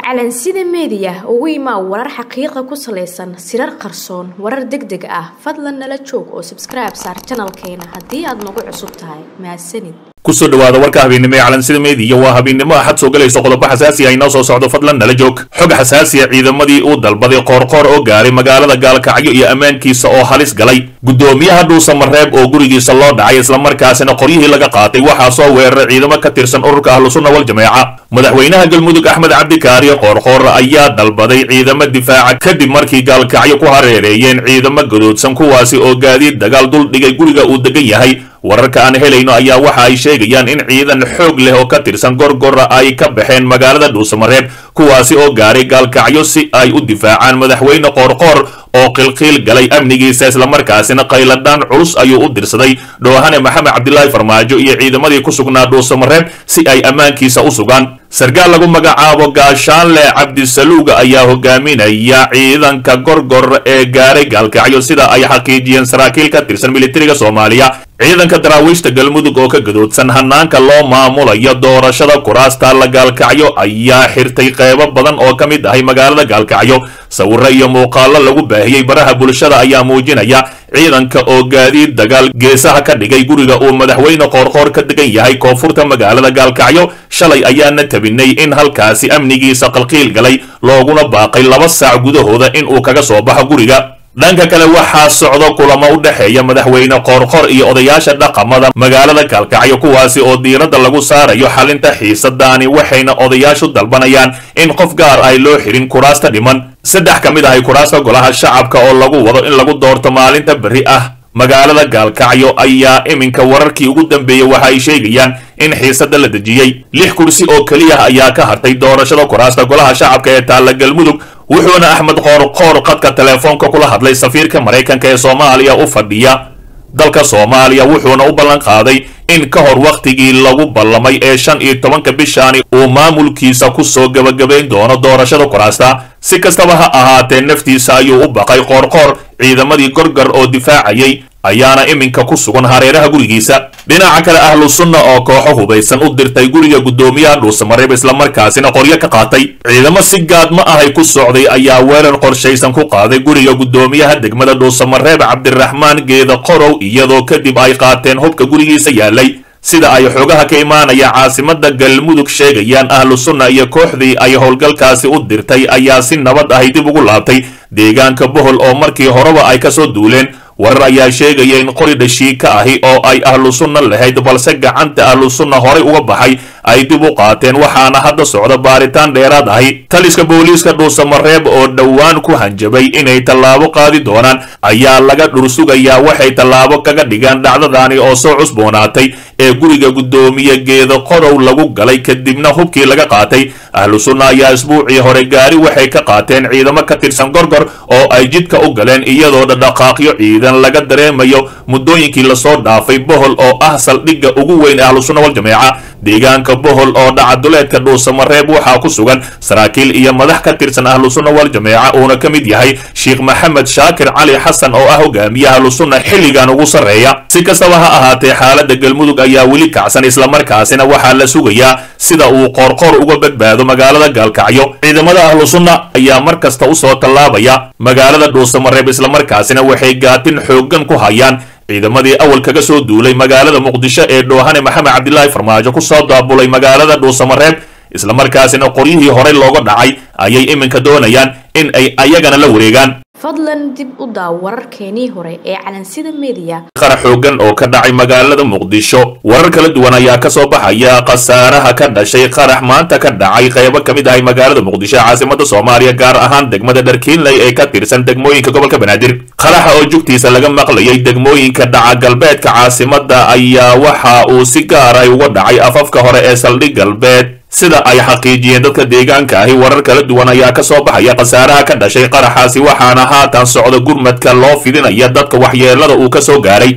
calansida meediya ugu imaa warar xaqiiqa ku salaysan sirar qarsoon warar deg deg ah fadlan nala joog oo sabskribe saar janalkeena haddii aad nagu cusub tahay mahadsanid kusoo dhawaada warka habeennimo ee calansida meediya waa habeennimo axad soo galayso qodobo xasaasi ah inoo soo socdo fadlan nala joog xog xasaasiya ciidamadii uu dalbaday qoorqoor oo gaaray magaalada gaalkacyo iyo ammaankiisa oo halis galay guddoomiyaha dhuusamareeb oo gurigiisa loo dhacay islamarkaasina qoryihii laga qaatay waxaa soo weeraray ciidamo ka tirsan ururka ahlusunna wal jameeca madaxweynaha galmudug axmed cabdikaariyo qoorqoor ayaa dalbaday ciidamo difaaca kadib markii gaalkacyo ku hareereeyeen ciidamo gadoodsan kuwaasi oo gaadiid dagaal dul dhigay guriga uu degan yahay wararka aan helayno ayaa waxa ay sheegayaan in ciidan xoog leh oo ka tirsan gorgora ay ka baxeen magaalada dhuusamareeb kuwaasi oo gaaray gaalkacyo si ay u difaacaan madaxweyne qoorqoor oo qilqiil galay amnigiisa islamarkaasina qayladhaan culus ayuu u dirsaday dhoohane maxamed cabdilaahi farmaajo iyo ciidamadii ku sugnaa dhuusamareeb si ay ammaankiisa u sugaan sarkaal lagu magacaabo gaashaanle cabdisaluuga ayaa hogaaminaya ciidanka gorgor ee gaaray gaalkacyo sida ay xaqiijiyeen saraakiil ka tirsan militariga soomaaliya ciidanka daraawiishta galmudug oo ka gadoodsan hanaanka loo maamulayo doorashada kuraasta la gaalkacyo ayaa xirtay qeybo badan oo ka mid ahay magaalada gaalkacyo sawiro iyo muuqaalo lagu baahiyey baraha bulshada ayaa muujinaya ciidanka oo gaadiid dagaal geesaha ka dhigay guriga uu madaxweyne qoorqoor ka degan yahay koonfurta magaalada gaalkacyo shalay ayaana tabinay in halkaasi amnigiisa qalqiil galay looguna baaqay laba saac gudahooda in uu kaga soo baxo guriga dhanka kale waxaa socdo kulamo u dhexeeya madaxweyne qoorqor iyo odayaasha dhaqamada magaalada gaalkacyo kuwaasi oo diiradda lagu saarayo xalinta xiisadaani waxayna odayaashu dalbanayaan in qof gaar ay loo xirin kuraasta dhiman saddex ka mid ahay kuraasta golaha shacabka oo lagu wado in lagu doorto maalinta berri ah magaalada gaalkacyo ayaa iminka wararkii ugu dambeeyey waxa ay sheegayaan in xiisada la dejiyey lix kursi oo keliya ayaa ka hartay doorashada kuraasta golaha shacabka ee taalla galmudug wuxuuna axmed qoorqoor qadka teleefoonka kula hadlay safiirka maraykanka ee soomaaliya u fadhiya dalka soomaaliya wuxuuna u ballan qaaday in ka hor wakhtigii lagu ballamay ee shan iyo tobanka bishaani uu maamulkiisa ku soo gebagabayn doono doorashada kuraasta si kastaba ha ahaatee naftiisa ayuu u baqay qoorqoor ciidamadii gorgar oo difaacayay ayaana iminka ku sugan hareeraha gurigiisa dhinaca kale ahlu sunna oo kooxo hubaysan u dirtay guriga guddoomiyaha dhuusamareeb islamarkaasina qoryo ka qaatay ciidamo si gaadma ahay ku socday ayaa weerar qorshaysan ku qaaday guriga guddoomiyaha degmada dhuusamareeb cabdiraxmaan geeda qorow iyadoo kadib ay qaateen hubka gurigiisa yaalay sida ay xoogaha ka imaanaya caasimada galmudug sheegayaan ahlu sunna iyo kooxdii ay howlgalkaasi u dirtay ayaa si nabad ahay dib ugu laabtay deegaanka bohol oo markii horeba ay kasoo duuleen warar ayaa sheegaya in qori dhashiika ahi oo ay ahlu sunna lahayd balse gacanta ahlu sunna horay uga baxay ay dib u qaateen waxaana hadda socda baaritaan dheeraad ahi taliska booliiska dhuusamareeb oo dhowaan ku hanjabay inay tallaabo qaadi doonaan ayaa laga dhursugayaa waxay tallaabo kaga dhigaan dhacdadaani oo soo cusboonaatay ee guriga guddoomiye geeda qorow lagu galay kadibna hubkii laga qaatay ahlu sunna ayaa isbuucii hore gaari waxay ka qaateen ciidamo ka tirsan gorgor oo ay jidka u galeen iyadoo dhadhaqaaqyo ciidan laga dareemayo muddooyinkii lasoo dhaafay bohol oo ah saldhigga ugu weyn ee ahlu sunna wal jameeca deegaanka bohol oo dhacaduleedka dhuusamareeb waxaa ku sugan saraakiil iyo madax ka tirsan ahlu sunna wal jameeca uuna ka mid yahay sheekh maxamed shaakir cali xasan oo ah hogaamiye ahlu sunna xilligan ugu sarreeya si kastaba ha ahaatee xaaladda galmudug ayaa weli kacsan islamarkaasina waxaa la sugayaa sida uu qoorqoor uga badbaado magaalada gaalkacyo ciidamada ahlu sunna ayaa mar kasta usoo tallaabaya magaalada dhuusamareeb islamarkaasina waxay gaatin xooggan ku hayaan ciidamadii awal kaga soo duulay magaalada muqdisho ee dhoohane maxamed cabdilaahi farmaajo ku soo daabulay magaalada dhuusamareeb islamarkaasina qoryihii horey looga dhacay ayay iminka doonayaan in ay ayagana la wareegaan fadlan dib u daaw wararkeenii hore ee calansida meediya qarax xoogan oo ka dhacay magaalada muqdisho warar kala duwan ayaa ka soo baxaya khasaaraha ka dhashay qarax maanta ka dhacay qaybo ka mid ahay magaalada muqdisho ee caasimada soomaaliya gaar ahaan degmada dharkiinley ee ka tirsan degmooyinka gobolka banaadir qaraxa oo jugtiisa laga maqlayay degmooyinka dhaca galbeedka caasimada ayaa waxa uu si gaaray uga dhacay afafka hore ee saldhig galbeed sida ay xaqiijiyeen dadka deegaanka ahi warar kala duwan ayaa ka soo baxaya khasaaraha ka dhashay qaraxaasi waxaana haatan socda gurmadka loo fidinaya dadka waxyeelada uu ka soo gaaray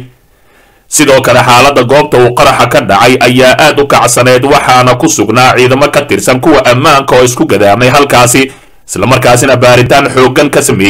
sidoo kale xaaladda goobta uu qaraxa ka dhacay ayaa aad u kacsaneed waxaana ku sugnaa ciidamo ka tirsan kuwa ammaanka oo isku gadaamay halkaasi islamarkaasina baaritaan xooggan ka sameeyey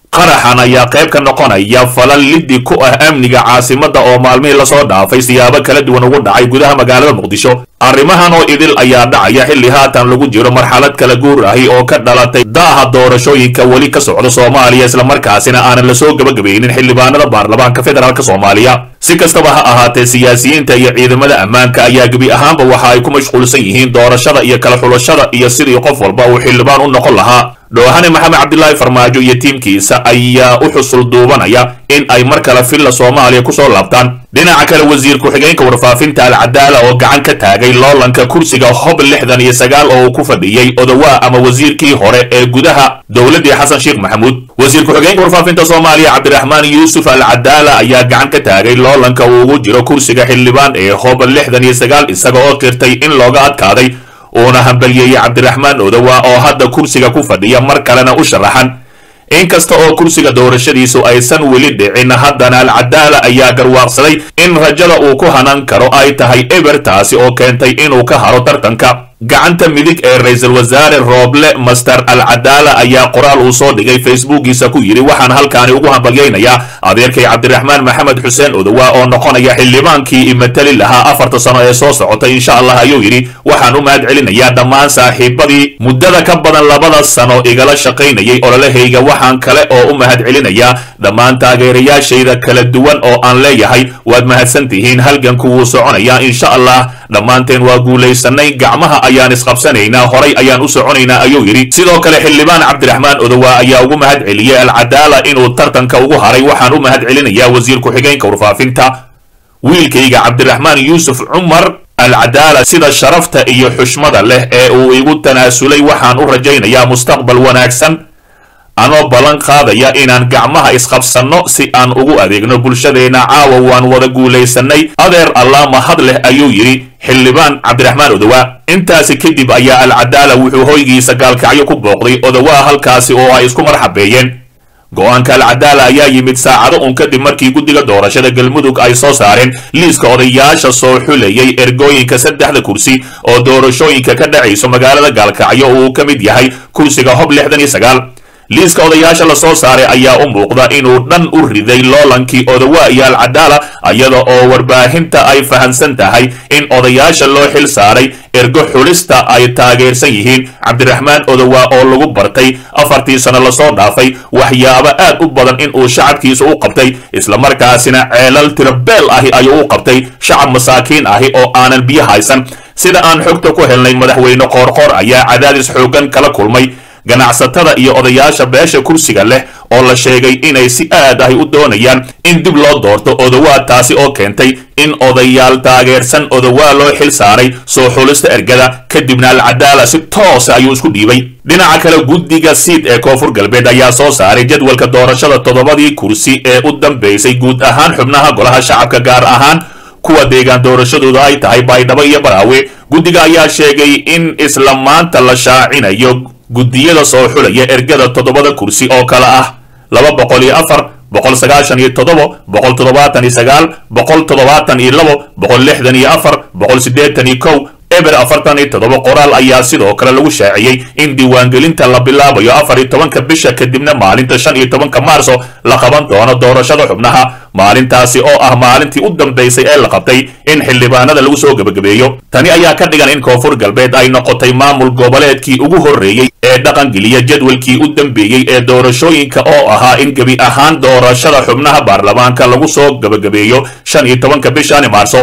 qaraxan ayaa qayb ka noqonaya falal liddi ku ah amniga caasimadda oo maalmihii lasoo dhaafay siyaabo kala duwan ugu dhacay gudaha magaalada muqdisho arrimahan oo idil ayaa dhacaya xilli haatan lagu jiro marxalad kala guur ahi oo ka dhalatay daaha doorashooyinka weli ka socda soomaaliya islamarkaasina aanan lasoo gebagabaynin xildhibaanada baarlamaanka federaalk soomaaliya si kastaba ha ahaatee siyaasiyiinta iyo ciidamada ammaanka ayaa gebi ahaanba waxa ay ku mashquulsan yihiin doorashada iyo kala xulashada iyo sidii qof walba uu xildhibaan u noqon lahaa dhoohane maxamed cabdilaahi farmaajo iyo tiimkiisa ayaa u xusul duubanaya in ay mar kale villa soomaaliya kusoo laabtaan dhinaca kale wasiir ku-xigeenka warfaafinta alcadaala oo gacan ka taagay loolanka kursiga hob lixdan iyo sagaal oo uu ku fadhiyey odawaa ama wasiirkii hore ee gudaha dowladdii xasan sheekh maxamuud wasiir ku-xigeenka warfaafinta soomaaliya cabdiraxmaan yuusuf alcadaala ayaa gacan ka taagay loolanka uu ugu jiro kursiga xildhibaan ee hob lixdan iyo sagaal isaga oo qirtay in looga adkaaday uuna hambalyeeyey cabdiraxmaan odowa oo hadda kursiga ku fadhiya mar kalena u sharaxan inkasta oo kursiga doorashadiisu aysan weli dhicin haddana alcadaala ayaa garwaaqsaday in rajada uu ku hanan karo ay tahay eber taasi oo keentay inuu ka haro tartanka gacanta midig ee ra-iisul wasaare rooble master alcadaala ayaa qoraal uu soo dhigay facebookiisa ku yidhi waxaan halkaani ugu hambalyaynayaa adeerkay cabdiraxmaan maxamed xuseen odowa oo noqonaya xildhibaankii imatali lahaa afarta sano ee soo socotay insha allah ayuu yidhi waxaan u mahad celinayaa dhammaan saaxiibadii muddada ka badan labada sano igala shaqaynayay ololahayga waxaan kale oo u mahad celinayaa dhammaan taageerayaashayda kala duwan oo aan leeyahay waad mahadsan tihiin halganku wuu soconayaa insha allah dhammaanteen waa guulaysanay gacmaha ayaan isqabsanaynaa horay ayaan u soconaynaa ayuu yidhi sidoo kale xildhibaan cabdiraxmaan odowa ayaa ugu mahad celiyey alcadaala inuu tartanka ugu haray waxaan u mahad celinayaa wasiir ku-xigeenka warfaafinta wiilkayga cabdiraxmaan yuusuf cumar alcadaala sida sharafta iyo xushmada leh ee uu igu tanaasulay waxaan u rajaynayaa mustaqbal wanaagsan anoo ballan qaadaya inaan gacmaha isqabsanno si aan ugu adeegno bulshadeenna caawa waan wada guulaysanay adeer allah mahad leh ayuu yidhi xildhibaan cabdiraxmaan odowa intaasi kadib ayaa alcadaala wuxuu hoygiisa gaalkacyo ku booqday odowaa halkaasi oo ay isku marxabeeyeen go-aanka alcadaala ayaa yimid saacado un kadib markii guddiga doorashada galmudug ay soo saareen liiska odayaasha soo xulayay ergooyinka saddexda kursi oo doorashooyinka ka dhacayso magaalada gaalkacyo uu ka mid yahay kursiga hob lixdan iyo sagaal liiska odayaasha la soo saaray ayaa u muuqda inuu dhan u riday loolankii odowa iyo alcadaala iyada oo warbaahinta ay fahamsan tahay in odayaasha loo xil saaray ergo xulista ay taageersan yihiin cabdiraxmaan odowa oo lagu bartay afartii sano lasoo dhaafay waxyaabo aad u badan in uu shacabkiisa u qabtay islamarkaasina ceelal tirabeel ahi ayuu u qabtay shacab masaakiin ahi oo aanan biyo haysan sida aan xogta ku helnay madaxweyne qoorqoor ayaa cadaadis xoogan kala kulmay ganacsatada iyo odayaasha beesha kursiga leh oo la sheegay inay si aad ahi u doonayaan in dib loo doorto odowaa taasi oo keentay in odayaal taageersan odowaa loo xil saaray soo xulista ergada kadibna alcadaala si toosa ayuu isku dhiibay dhinaca kale guddiga siid ee koonfur galbeed ayaa soo saaray jadwalka doorashada toddobadii kursi ee u dambeysay guud ahaan xubnaha golaha shacabka gaar ahaan kuwa deegaan doorashadooda ay tahay baydhabo iyo baraawe guddiga ayaa sheegay in isla maanta la shaacinayo guddiyada soo xulaya ergada toddobada kursi oo kale ah laba boqol iyo afar boqol sagaashan iyo toddobo boqol toddobaatan iyo sagaal boqol toddobaatan iyo labo boqol lixdan iyo afar boqol siddeetan iyo kow eber afartan iyo toddoba qoraal ayaa sidoo kale lagu shaaciyey in diiwaangelinta la bilaabayo afar iyo tobanka bisha kadibna maalinta shan iyo tobanka maarso la qaban doono doorashada xubnaha maalintaasi oo ah maalintii u dambaysay ee la qabtay in xildhibaanada lagu soo gebagabeeyo tani ayaa ka dhigan in koonfur galbeed ay noqotay maamul goboleedkii ugu horreeyey ee dhaqangeliya jadwalkii u dambeeyey ee doorashooyinka oo ahaa in gebi ahaan doorashada xubnaha baarlamaanka lagu soo gebagabeeyo shan iyo tobanka bishani maarso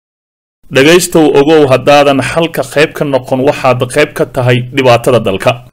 dhegaystow ogow haddaadan xalka qayb ka noqon waxaad qayb ka tahay dhibaatada dalka